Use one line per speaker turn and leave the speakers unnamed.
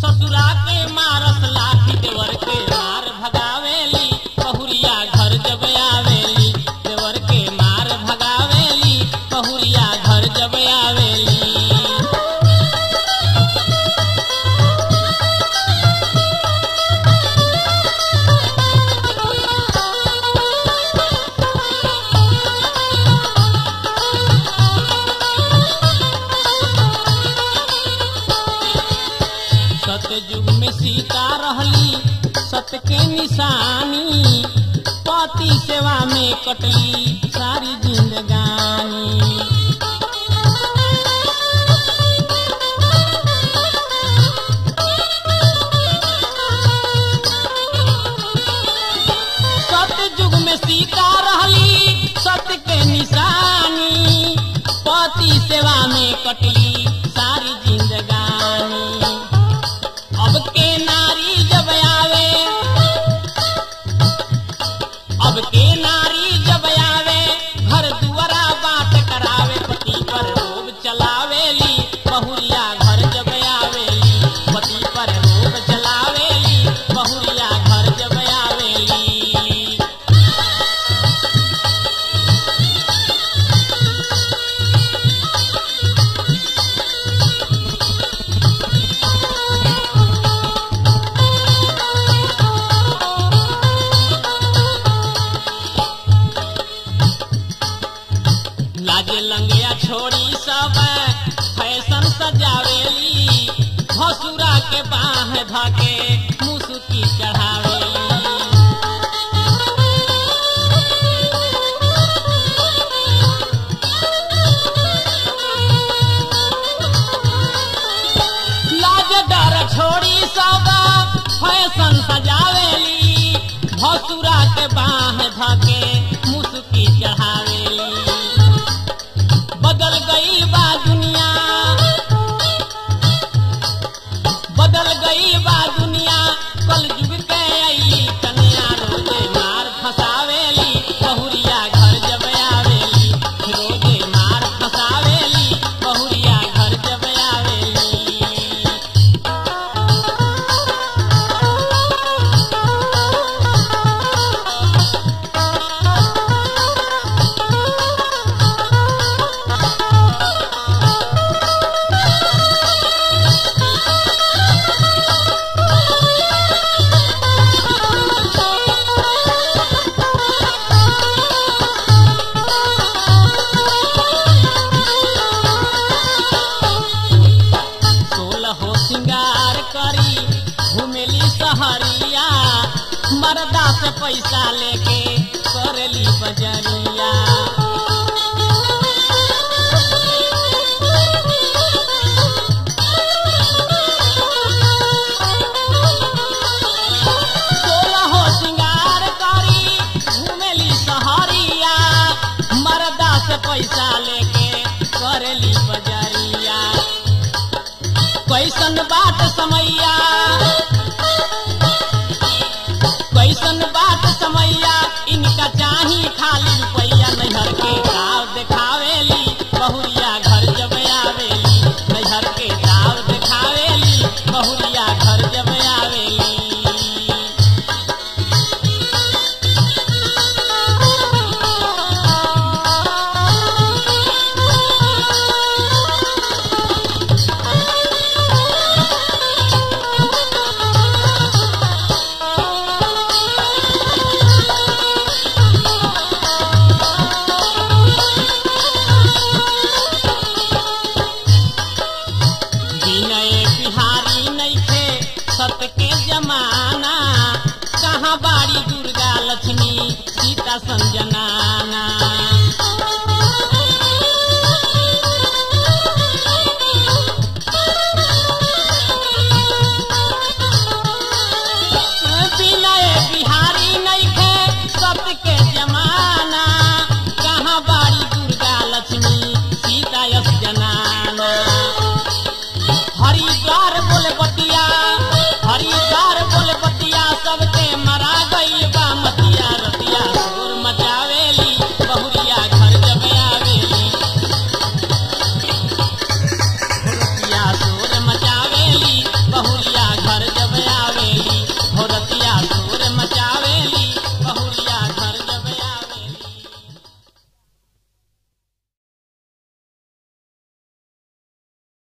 ससुरा के मारस लाठी देवर के मार भगावेली बहुरिया घर जब आवेली देवर के मार भगावेली बहुरिया घर जब आवेली सतयुग में सीता रहली सत के निशानी पति सेवा में कटली सारी जिंदगानी सतयुग में सीता रहली सत्य के निशानी पति सेवा में कटली सारी जिंदगानी अब के नारी जब आवे अब के नारी जब आवे घर दुआरा बात करावे पति पर रोब चलावेली बहुरिया घर जब आवेली पति पर रोब चलावेली बहुरिया घर जब आवेली लाजे लंगिया छोड़ी सब फैशन सजावेली भसुरा के बाह धके मुसुकी चढ़ावेली लाज डर छोड़ी सब फैशन सजावेली भसुरा के बाह धके मुसुकी चढ़ावेली बदल गई बा दुनिया बदल गई बा दुनिया कल जुग के आई कन्या रोजे मार फसावेली बहुरिया घर जब आवेली रोजे मार फसावेली बहुरिया घर जब आवेली सोलहो सिंगार करी घुमेली सहरिया मर्दा से पैसा लेके करेली बजरिया सोलहो सिंगार करी घुमेली सहरिया मर्दा से पैसा लेके करेली बजरिया कैसन बात समैया कैसन बात समैया इनका चाही खाली रुपैया नैहर के गाँव देखावेली बहुरिया घर जब आवेली नैहर के गाँव देखावेली बहुरिया घर जब आवेली विनय बिहारी नैखे सत के जमाना कहाँ बाड़ी दुर्गा लक्ष्मी सीता संजन